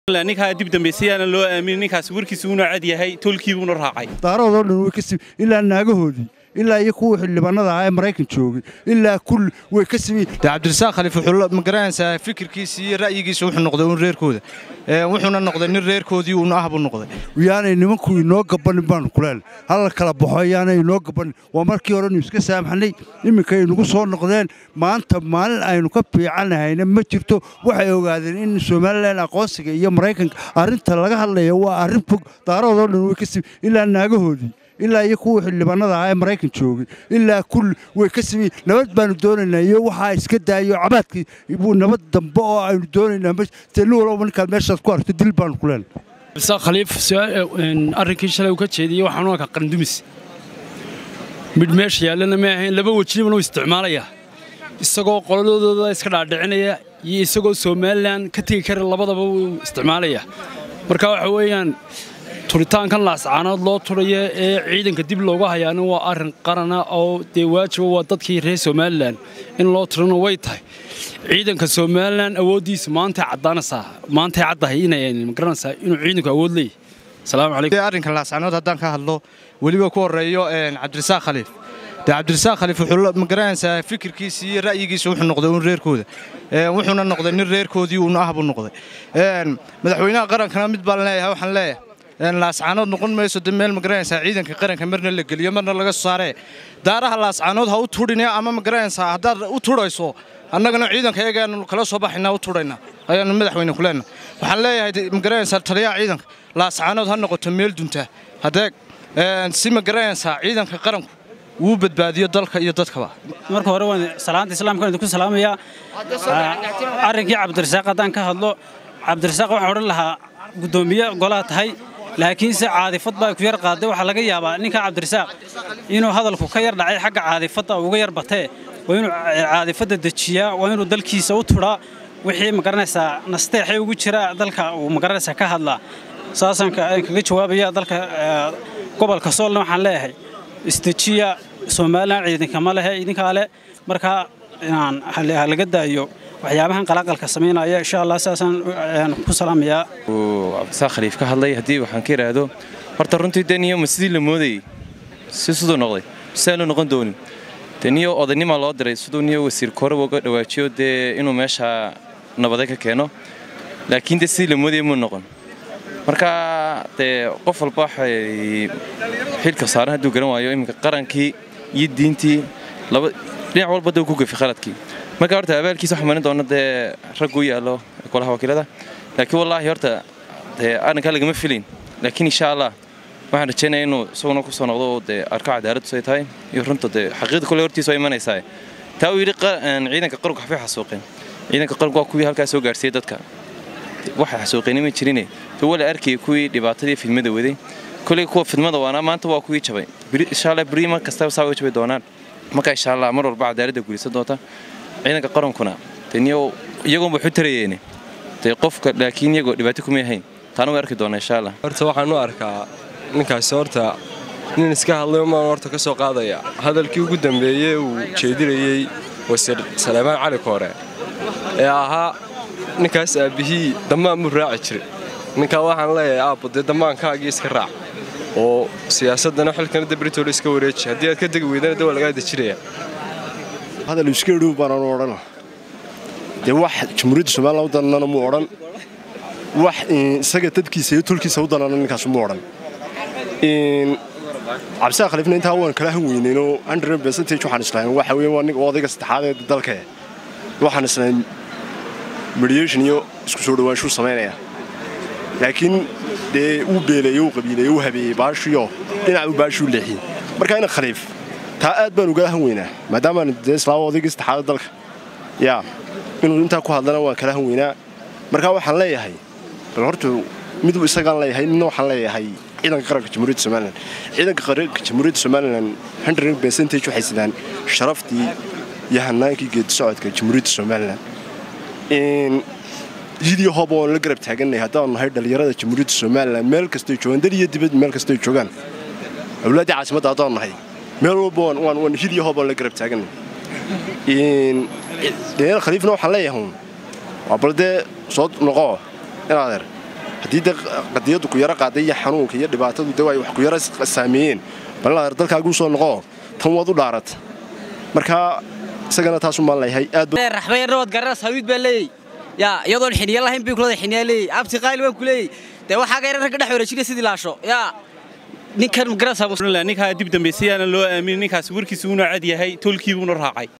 ninkaa dib dambaysayaana loo aamin ninkaas warkiisa uuna cad yahay tolkiibuuna raacay daaroodoo dhan way kasi ilaa naagahoodii ilaa iyo kuwa xildhibaanada ah ee maraykan joogay ilaa kulli way ka simi de cabdirasaaq khaliif wuxuu ma garanaysaa fikirkiisa iyo ra'yigiisa wuxuu noqday un reerkooda wuxuuna noqday nin reerkoodii uuna ah buu noqday yaanay nimanku inoo gabanin baanu kuleel halla kala baxo yaanay inoo gabanin waa markii horenu iska saamaxnay iminkay nagu soo noqdeen maanta maalin aynu ka fiicanahayna ma jirto waxay ogaadeen in somalilan aqoonsiga iyo maraykanka arrinta laga hadlaya waa arrin fog daaroodoo dhan way ka simi ilaa naagahoodii ilaa iyo kuwa xildhibaanada ah ee maraykan joogay ilaa kulli way ka simi nabad baanu doonaynaa iyo waxaa iska daayo cabaadkii buu nabad dambe oo aynu doonaynaa nin walba ninkaad meeshaas ku aragto dil baanu ku leenay cabdisaaq khaliif arrinkii shalay uu ka jeediyey waxaan u arkaa qarandumis midh meesha yaallana ma ahayn laba wejibana uu isticmaalayaa isagoo qoladooda iska dhaadhicinaya iyo isagoo somalilan ka tegi kara labadaba wuu isticmaalayaa marka waxa weeyaan turitaankan laascaanood loo turaya ee ciidanka dib looga hayaana waa arrin qarana oo dee waajiba waa dadkii reer somalilan in loo turana way tahay ciidanka somalilan awooddiisa maantay caddaanaysaa maantay caddahay inay magaranaysaa inuu ciidanku awood leeyahy asalaamu calaykum arrinka laascaanood haddaan ka hadlo weliba ku horreeyo cabdirasaaq khaliif de cabdirasaaq khaliif wuxuu ma garanaysaa fikirkiisa iyo ra'yigiisa wuxuu noqday un reerkooda wuxuuna noqday nin reerkoodii uuna ah buu noqday madaxweynaha qarankana mid baan leeyahay waxaan leeyahay laascaanood noqon mayso de meel magaranaysaa ciidanka qaranka marna la geliyo marna laga soo saaree daaraha laascaanood ha u tudhine ama magaranaysaa haddaad u tudhayso annagana ciidanka eegaanu kala soo baxaynaa u tudhaynaa ayaanu madaxweyne ku leenahay waxaan leeyahay magaranaysaa taliyaha ciidanka laascaanood ha noqoto meel dunta hadeeg si magaranaysaa ciidanka qaranku wuu badbaadiyo dalka iyo dadkaba marka hore waan salaanta islaamka idinku salaamayaa arrinkii cabdirasaaq haddaan ka hadlo cabdirasaaq waxaan odhan lahaa guddoomiye golaha tahay laakiinse caadifad baa ku yar qaaday waxaa laga yaabaa ninka cabdirasaaq inuu hadalku ka yar dhacay xagga caadifadda uga yar batee waa inuu caadifadda dejiyaa waa inuu dalkiisa u tudhaa wixii magaranaysaa nasteexay ugu jira dalka uu magaranaysaa ka hadlaa saasaan kaga jawaabaya dalka gobolka soolna waxaan leeyahay isdejiya somalilan ciidankama lehe idinkaa leh markaa inaan laga daayo waxyaabahan qalaqalka samaynaya insha allah saasaan ku salaamayaa cabdisaaq khaliif ka hadlay haddii waxaan ka idhaahdo horta runtii dee niyoma sidii la moodayey si siduu noqday sidaan loo noqon doonin dee niyo odaynimaa loo diray siduu niyo wasiir koreba uga dhawaajiyo dee inuu meesha nabade ka keeno laakiin dee sidii la moodayay muu noqon marka dee qof walba waxay xilka saaran hadduu garan waayo iminka qarankii iyo diintii laba dhinac walba dee ku gafi khaladkii marka horta abaalkiisa waxaa marin doona dee raggu yaallo golaha wakiilada laakiin wallaahi horta dee arrinkaa lagama filin laakiin insha allah waxaan rajaynaya inuu isaguna ku soo noqdo oo dee arko cadaaladdu say tahay iyo runta dee xaqiiqda kole hortiisa waa imanaysaa taa uu yidhi ciidanka qaranku waxbay xasuuqeen ciidanka qaranku waa kuwii halkaa soo gaarsiiyey dadka waxay xasuuqeen ma jirine dee wala arkayay kuwii dhibaatadii fidmada waday koley kuwa fidmada waana maanta waa kuwii jabay insha allah beri mar kastaba saa way jabay doonaan marka insha allah mar walba cadaaladda guulaysan doonta ciidanka qarankuna deniyo iyagoonba waxu tarayeene dee qofka laakiin iyagoo dhibaato kuma yahayn taana way arki doonaa insha allah horta waxaan u arkaa ninkaasi horta nin iska hadlayo maan horta ka soo qaadaya hadalkii ugu dambeeyey uu jeedinayey wasiir saleymaan cali koore ee ahaa ninkaas aabbihii dammaan buu raaci jiray ninkaa waxaan leeyahay aabbo dee dammaankaagii iska raac oo siyaasaddana xilkana dabritoola iska wareeji haddii aad ka degi weydana de waa lagaa dejinaya hadal iska dhow baanan odhana dee wax jamhuuriyadda somalilan u danana muu odhan wax isaga dadkiisa iyo tolkiisa u danana ninkaas muu odhan cabdisaaq khaliifna intaa waan kala han weynaynoo hundred percentage waxaan islahayn waxa weeye waa nin odayga saddexaad ee dalka waxaan islahayn mediation iyo isku soo dhawaanshuu samaynaya laakiin dee uu beeleeyey uu qabiileeyey uu habeeyey baashiyo dhinac uu baashuu leexiyey marka ina khaliif taa aad baan uga han weynaa maadaamaan dee islaama odaygii saddexaada dalka yaa inuu intaa ku hadlana waan kala han weynaa markaa waxaan leeyahay bal horta miduu isagaan leeyahay midna waxaan leeyahay ciidanka qaranka jamhuuriyadda somalilan ciidanka qaranka jamhuuriyadda somalilan hundred percentage waxay sidaan sharaftii iyo hanaankii geedi socodka jamhuuriyadda somalilan hidiyo hoob oon la garab taaganay haddaanu nahay dhallinyarada jamhuuriyadda somalilan meel kastay joogaan dal iyo dibad meel kastay joogaan awlaaddii caasimadda haddaanu nahay meel walba waan hidiyo hoob oon la garab taaganay daniel khaliifna waxaan leeyahay waa bal dee soo noqo in adeer haddii de qadiyaddu ku yaro qaaday iyo xanuunka iyo dhibaatadu de ay wax ku yaro saameeyeen balinadeer dalkaaguu soo noqo tan waad u dhaarata marka isagana taasu maan leeyahay aad raxbayarna waad garanas hawiid baa leeyey yaa iyadoon xiniya lahayn bay kulada xiniyaa leeyey abti qaali waan ku leeyey dee waxaa gayra ragga dhex wareejinaya sidii laasho yaa ninkan magaranaysaa ninkaa dib dambaysayaana loo aaminin ninkaasi warkiisa uuna cad yahay tolkiibuuna raacay